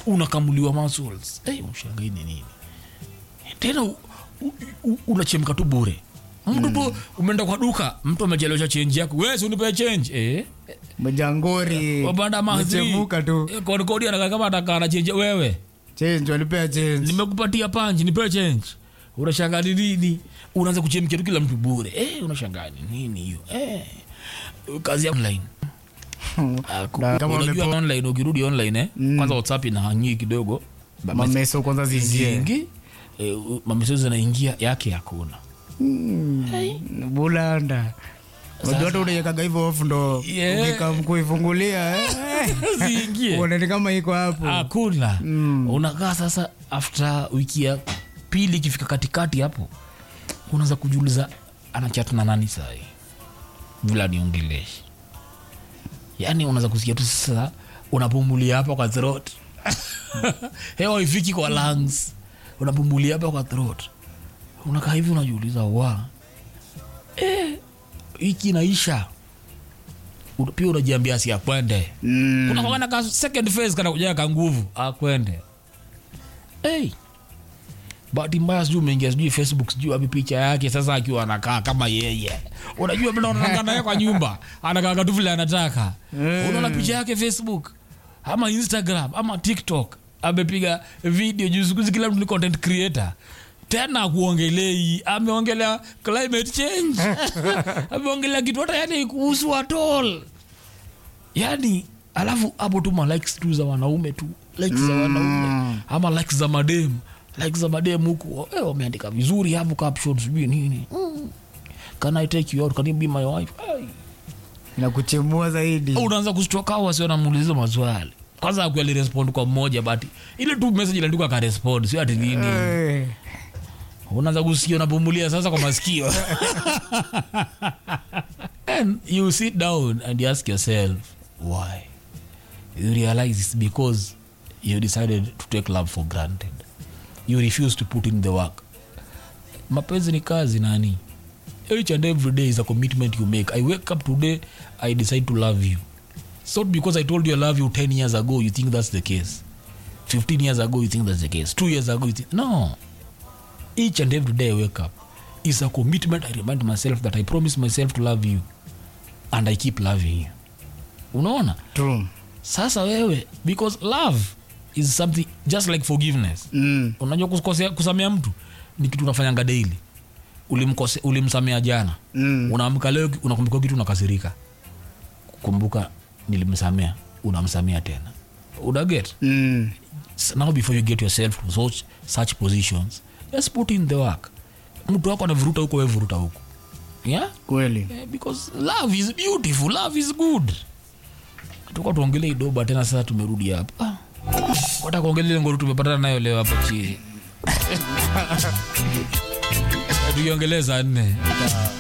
unakamuliwa muscles hey, ushangai ni nini tena u- u- u- unachemka tu bure mtu tu umeenda kwa duka mtu amechelewesha chenji yako wesi unipe chenji eh? mjangori wapanda mechemuka tu kodikodi anakaa kama atakaa na chenji wewe change walipea change nimekupatia panji nipewe change unashangaa ni nini unaanza kuchemkia tu kila mtu bure eh, unashangaa ni nini hiyo eh. kazi ya online Ah, ku- Na kama unajua umepo- online ukirudi online eh, kwanza whatsapp inahangii kidogo mameso kwanza ziingie zingi eh, mameseji zinaingia yake hakuna bulanda unajua hata unaiwekaga hivyo off ndo Yeah. ukikam kuifungulia eh, ziingie uonani kama iko hapo hakuna unakaa sasa after wiki ya pili ikifika katikati hapo unaanza kujiuliza anachat na nani sahi vila niongeleshi yaani unaweza kusikia tu sasa unapumulia hapa kwa throat hewa ifiki kwa lungs unapumulia hapa kwa throat unakaa hivi unajiuliza wa eh, hiki inaisha Una- pia unajiambia si akwende Mm. kuna kwangana ka second phase kana kujaga ka nguvu akwende hey. bahati mbaya sijui umeingia sijui facebook sijui wapi picha yake sasa akiwa anakaa kama yeye unajua vile unakaa naye kwa nyumba anakaa tu vile anataka Eh. unaona picha yake facebook ama instagram ama tiktok amepiga video juu siku hizi kila mtu ni content creator tena kuongelei ameongelea climate change ameongelea kitu hata yani kuhusu atol yani alafu hapo tu ma likes tu za wanaume tu likes za wanaume ama likes za madem likes za madem huku eh, wameandika vizuri hapo caption sijui nini mm. can i take you out can you be my wife Ai. inakuchemua zaidi unaanza kustoka au wasio namuuliza maswali kwanza aku alirespond kwa mmoja but ile tu message iliandikwa akarespond sio ati nini Eh, unaanza kusikia unapumulia sasa kwa masikio and you sit down and you ask yourself why you realize it's because you decided to take love for granted you refuse to put in the work mapenzi ni kazi nani each and every day is a commitment you make i wake up today i decide to love you it's not because i told you i love you 10 years ago you think that's the case 15 years ago you think that's the case 2 years ago you think no each and every day I wake up is a commitment. I remind myself that I promise myself to love you and I keep loving you. Unaona? true. Sasa wewe because love is something just like forgiveness. Mm. Unajua kukosea kusamea mtu ni kitu unafanyanga daily. Ulimkose ulimsamea jana. Mm. Unaamka leo unakumbuka kitu unakasirika. Kumbuka nilimsamea, unamsamea tena. Una get? Mm. S- now before you get yourself to such, such positions just put in the work mtu wako anavuruta huko we vuruta huko yeah? kweli Eh, because love is beautiful love is good tuka tuongelee idoba tena sasa tumerudi hapa ah. wata kuongelea ngoro tumepatana nayo leo hapa chini tukiongeleza nne